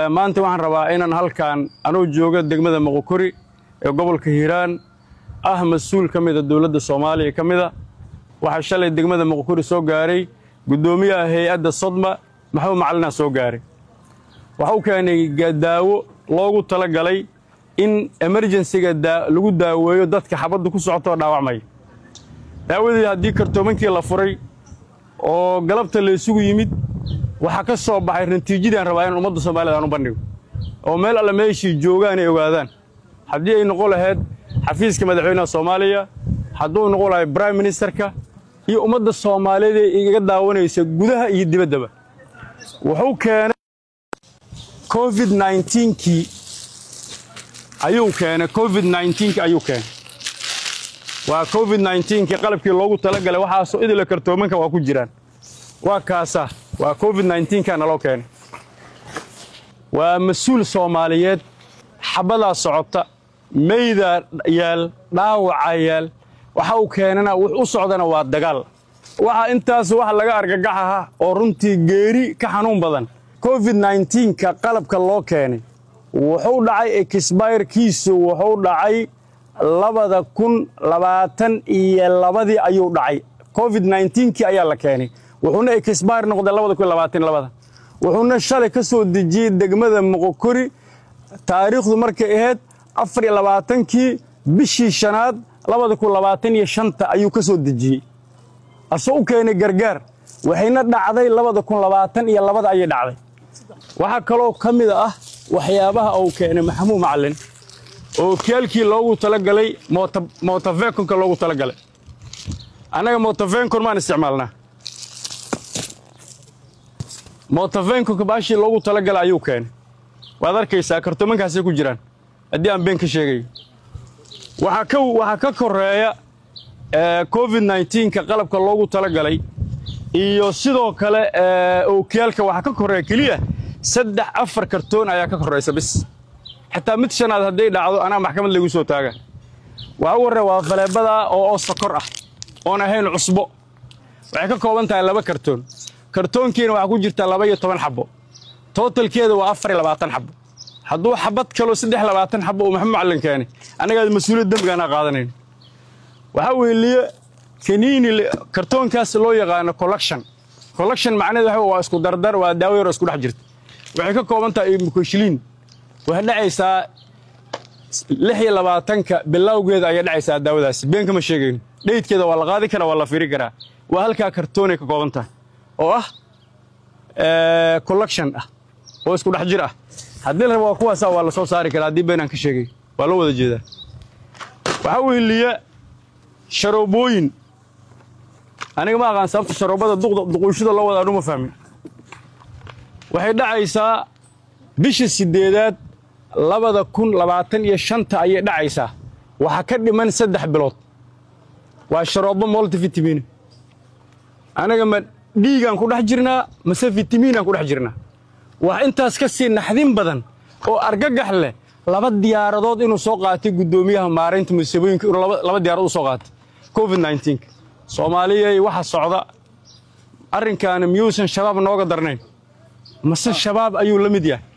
maanta waxaan rabaa inaan halkan anuu jooga degmada moqokori ee gobolka hiiraan ah mas-uul ka mida dowladda soomaaliya ka mida waxaa shalay degmada moqokori soo gaaray guddoomiyaha hay-adda sodma maxamed macalina soo gaaray waxa u keenay daawo loogu tala galay in emerjensiga lagu daaweeyo dadka xabaddu ku socotoo dhaawacmaya daawadii haddii kartoomankii la furay oo galabta la isugu yimid waxaa ka soo baxay natiijadaan rabaa inaan ummadda soomaaliyed aan u bandhigo oo meel alle meeshii joogaan ay ogaadaan haddii ay noqon lahayd xafiiska madaxweynaha soomaaliya hadduu noqon lahay brime ministerka iyo ummadda soomaaliyeed ee igaga daawanaysa gudaha iyo dibaddaba wuxuu keenay covid kii ayuu keenay covid kii ayuu keenay waa covid kii qalabkii loogu talagalay waxaasoo idila kartoomanka waa ku jiraan waa kaasa waa covid ka naloo keenay waa mas-uul soomaaliyeed xabadaa socota meydaa yaal dhaawacaa yaal waxa uu keenana wux u socdana waa dagaal waxa intaas wax laga argagaxaha oo runtii geeri ka xanuun badan covid ka qalabka loo keenay wuxuu dhacay exbayrkiisu wuxuu dhacay labada kun labaatan iyo labadii ayuu dhacay covid kii ayaa la keenay wuxuuna exbayr noqday labada kun labaatan labada wuxuuna shalay ka soo dejiyey degmada moqokori taariikhdu markay ahayd afar iyo labaatankii bishii shanaad labada kun labaatan iyo shanta ayuu ka soo dejiyey asoo u keenay gargaar waxayna dhacday labada kun labaatan iyo labada ayay dhacday waxaa kaloo ka mid ah waxyaabaha uu keenay maxamuud macalin oo kiyaalkii loogu talagalay motavenkonka loogu talagalay annaga motavenkon maan isticmaalnaa motavenkonka baashii loogu talagalay ayuu keenay waad arkaysaa kartoomankaasay ku jiraan haddii aan been ka sheegayo waxaa ka koreeya covid ka qalabka loogu talagalay iyo sidoo kale ookiyaalka waxaa ka koreeya keliya saddex afar kartoon ayaa ka koraysa bis xitaa mid shanaad hadday dhacdo anaa maxkamad laygu soo taaga waxa u warre waa faleebada oo sokor ah oon ahayn cusbo waxay ka kooban tahay laba kartoon kartoonkiina waxaa ku jirta laba iyo toban xabbo tootalkeeda waa afar iyo labaatan xabbo hadduu xabad kaloo saddex labaatan xabbo uu maxamed macallin keenay anagaad mas-uuliyad dembigaanaa qaadanayn waxaa weeliye kaniini kartoonkaas loo yaqaano collection collection macnaheed waxa waa isku dardar waa daawo yaroo isku dhex jirta waxay ka kooban tahay mukoshiliin waxay dhacaysaa lix iyo labaatanka bilowgeeda ayay dhacaysaa daawadaasi been kama sheegayno dheydkeeda waa la qaadi karaa waa la fiiri karaa waa halkaa kartoonay ka kooban tahay oo ah collection ah oo isku dhex jir ah haddii la rabo waa kuwaasa waa la soo saari karaa haddii beenaan ka sheegay waa loo wada jeedaa waxaa weheliya sharoobooyin aniga ma aqaan sababta sharoobada duquushada loo wada anuma fahmin waxay dhacaysaa bisha siddeedaad labada kun labaatan iyo shanta ayay dhacaysaa waxaa ka dhiman saddex bilood waa sharoobo moltivitamin anaga ma dhiigaan ku dhex jirnaa mase fitamiinaan ku dhex jirnaa wax intaas ka sii naxdin badan oo argagax leh laba diyaaradood inuu soo qaatay guddoomiyaha maaraynta musiibooyinka inuu laba diyaaradood u soo qaatay covid nka soomaaliyay waxa socda arrinkaana miyuusan shabaab nooga darnayn mase shabaab ayuu la mid yahay